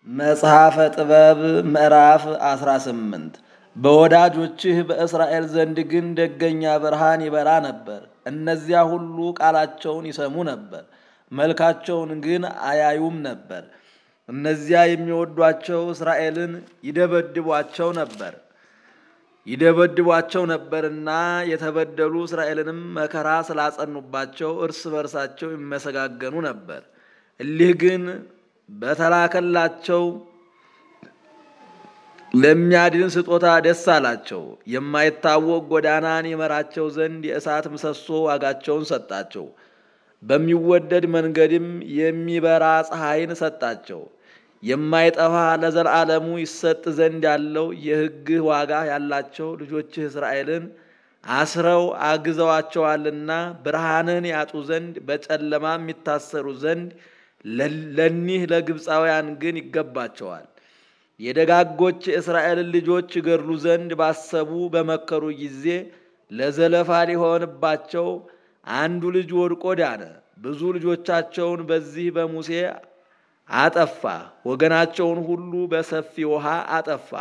መጽሐፈ ጥበብ ምዕራፍ 18 በወዳጆችህ በእስራኤል ዘንድ ግን ደገኛ ብርሃን ይበራ ነበር። እነዚያ ሁሉ ቃላቸውን ይሰሙ ነበር፣ መልካቸውን ግን አያዩም ነበር። እነዚያ የሚወዷቸው እስራኤልን ይደበድቧቸው ነበር ይደበድቧቸው ነበርና የተበደሉ እስራኤልንም መከራ ስላጸኑባቸው እርስ በርሳቸው ይመሰጋገኑ ነበር። እሊህ ግን በተላከላቸው ለሚያድን ስጦታ ደስ አላቸው። የማይታወቅ ጎዳናን ይመራቸው ዘንድ የእሳት ምሰሶ ዋጋቸውን ሰጣቸው። በሚወደድ መንገድም የሚበራ ፀሐይን ሰጣቸው። የማይጠፋ ለዘላለሙ ይሰጥ ዘንድ ያለው የሕግህ ዋጋ ያላቸው ልጆችህ እስራኤልን አስረው አግዘዋቸዋልና ብርሃንን ያጡ ዘንድ በጨለማም የሚታሰሩ ዘንድ ለኒህ ለግብፃውያን ግን ይገባቸዋል። የደጋጎች የእስራኤልን ልጆች ይገድሉ ዘንድ ባሰቡ በመከሩ ጊዜ ለዘለፋ ሊሆንባቸው አንዱ ልጅ ወድቆ ዳነ። ብዙ ልጆቻቸውን በዚህ በሙሴ አጠፋ። ወገናቸውን ሁሉ በሰፊ ውሃ አጠፋ።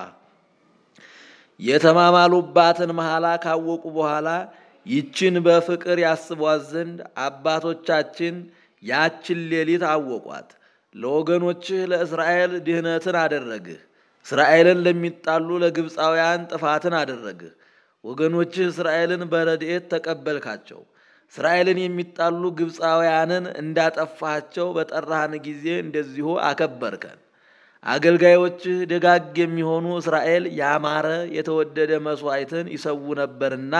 የተማማሉባትን መሐላ ካወቁ በኋላ ይችን በፍቅር ያስቧት ዘንድ አባቶቻችን ያችን ሌሊት አወቋት። ለወገኖችህ ለእስራኤል ድህነትን አደረግህ። እስራኤልን ለሚጣሉ ለግብፃውያን ጥፋትን አደረግህ። ወገኖችህ እስራኤልን በረድኤት ተቀበልካቸው። እስራኤልን የሚጣሉ ግብፃውያንን እንዳጠፋቸው በጠራህን ጊዜ እንደዚሁ አከበርከን። አገልጋዮችህ ደጋግ የሚሆኑ እስራኤል ያማረ የተወደደ መሥዋዕትን ይሰዉ ነበርና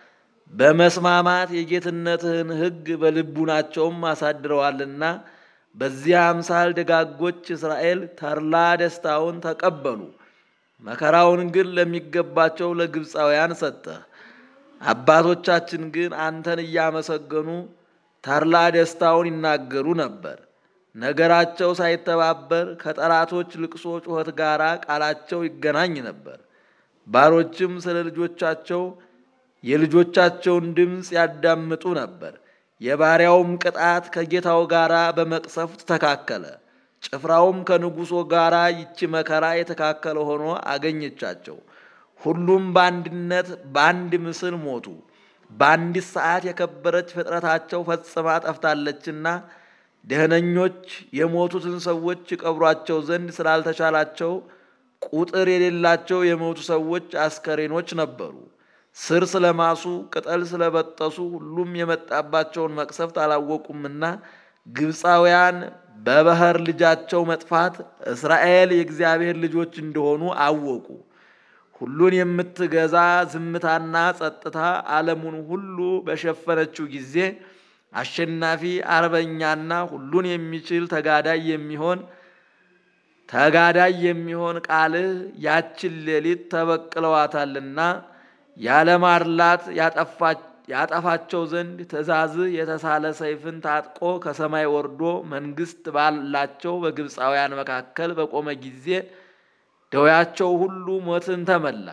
በመስማማት የጌትነትህን ሕግ በልቡናቸውም አሳድረዋልና በዚህ አምሳል ደጋጎች እስራኤል ተድላ ደስታውን ተቀበሉ። መከራውን ግን ለሚገባቸው ለግብፃውያን ሰጠህ። አባቶቻችን ግን አንተን እያመሰገኑ ተድላ ደስታውን ይናገሩ ነበር። ነገራቸው ሳይተባበር ከጠላቶች ልቅሶ ጩኸት ጋር ቃላቸው ይገናኝ ነበር። ባሮችም ስለ ልጆቻቸው የልጆቻቸውን ድምፅ ያዳምጡ ነበር። የባሪያውም ቅጣት ከጌታው ጋር በመቅሰፍት ተካከለ። ጭፍራውም ከንጉሶ ጋር ይቺ መከራ የተካከለ ሆኖ አገኘቻቸው። ሁሉም በአንድነት በአንድ ምስል ሞቱ። በአንዲት ሰዓት የከበረች ፍጥረታቸው ፈጽማ ጠፍታለችና ደህነኞች የሞቱትን ሰዎች ይቀብሯቸው ዘንድ ስላልተቻላቸው ቁጥር የሌላቸው የሞቱ ሰዎች አስከሬኖች ነበሩ። ስር ስለማሱ ቅጠል ስለበጠሱ ሁሉም የመጣባቸውን መቅሰፍት አላወቁምና ግብፃውያን በባህር ልጃቸው መጥፋት እስራኤል የእግዚአብሔር ልጆች እንደሆኑ አወቁ። ሁሉን የምትገዛ ዝምታና ጸጥታ ዓለሙን ሁሉ በሸፈነችው ጊዜ አሸናፊ አርበኛና ሁሉን የሚችል ተጋዳይ የሚሆን ተጋዳይ የሚሆን ቃልህ ያችን ሌሊት ተበቅለዋታልና ያለማድላት ያጠፋቸው ዘንድ ትእዛዝህ የተሳለ ሰይፍን ታጥቆ ከሰማይ ወርዶ መንግስት ባላቸው በግብፃውያን መካከል በቆመ ጊዜ ደዌያቸው ሁሉ ሞትን ተመላ።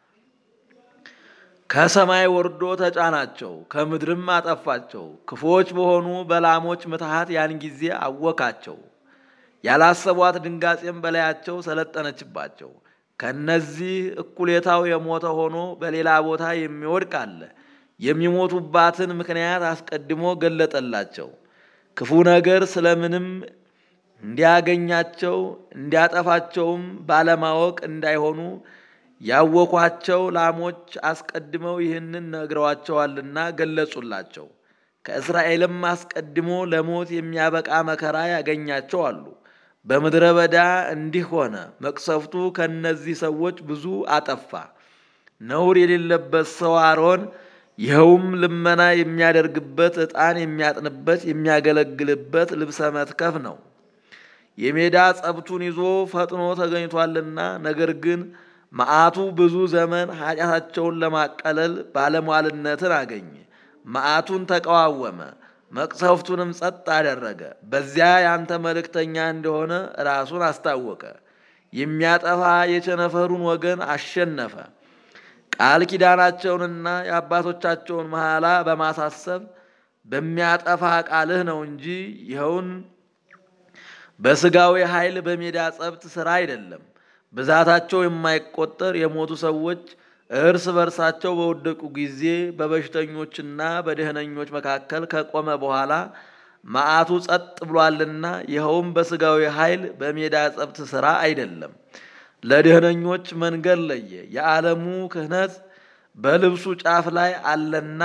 ከሰማይ ወርዶ ተጫናቸው፣ ከምድርም አጠፋቸው። ክፉዎች በሆኑ በላሞች ምትሃት ያን ጊዜ አወካቸው። ያላሰቧት ድንጋጼም በላያቸው ሰለጠነችባቸው። ከነዚህ እኩሌታው የሞተ ሆኖ በሌላ ቦታ የሚወድቅ አለ። የሚሞቱባትን ምክንያት አስቀድሞ ገለጠላቸው። ክፉ ነገር ስለምንም እንዲያገኛቸው እንዲያጠፋቸውም ባለማወቅ እንዳይሆኑ ያወኳቸው ላሞች አስቀድመው ይህንን ነግረዋቸዋልና ገለጹላቸው። ከእስራኤልም አስቀድሞ ለሞት የሚያበቃ መከራ ያገኛቸው አሉ። በምድረ በዳ እንዲህ ሆነ። መቅሰፍቱ ከእነዚህ ሰዎች ብዙ አጠፋ። ነውር የሌለበት ሰው አሮን ይኸውም ልመና የሚያደርግበት ዕጣን የሚያጥንበት የሚያገለግልበት ልብሰ መትከፍ ነው። የሜዳ ጸብቱን ይዞ ፈጥኖ ተገኝቷልና ነገር ግን መዓቱ ብዙ ዘመን ኃጢአታቸውን ለማቀለል ባለሟልነትን አገኘ። መዓቱን ተቃዋወመ፣ መቅሰፍቱንም ጸጥ አደረገ። በዚያ ያንተ መልእክተኛ እንደሆነ ራሱን አስታወቀ። የሚያጠፋ የቸነፈሩን ወገን አሸነፈ። ቃል ኪዳናቸውንና የአባቶቻቸውን መሐላ በማሳሰብ በሚያጠፋ ቃልህ ነው እንጂ ይኸውን በስጋዊ ኃይል በሜዳ ጸብት ሥራ አይደለም። ብዛታቸው የማይቆጠር የሞቱ ሰዎች እርስ በርሳቸው በወደቁ ጊዜ በበሽተኞችና በደህነኞች መካከል ከቆመ በኋላ መዓቱ ጸጥ ብሏልና ይኸውም በስጋዊ ኃይል በሜዳ ጸብት ሥራ አይደለም። ለደህነኞች መንገድ ለየ። የዓለሙ ክህነት በልብሱ ጫፍ ላይ አለና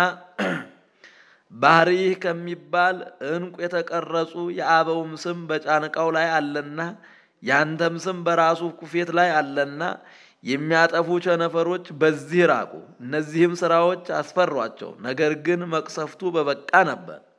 ባህሪህ ከሚባል ዕንቁ የተቀረጹ የአበውም ስም በጫንቃው ላይ አለና ያንተም ስም በራሱ ኩፌት ላይ አለና የሚያጠፉ ቸነፈሮች በዚህ ራቁ። እነዚህም ሥራዎች አስፈሯቸው። ነገር ግን መቅሰፍቱ በበቃ ነበር።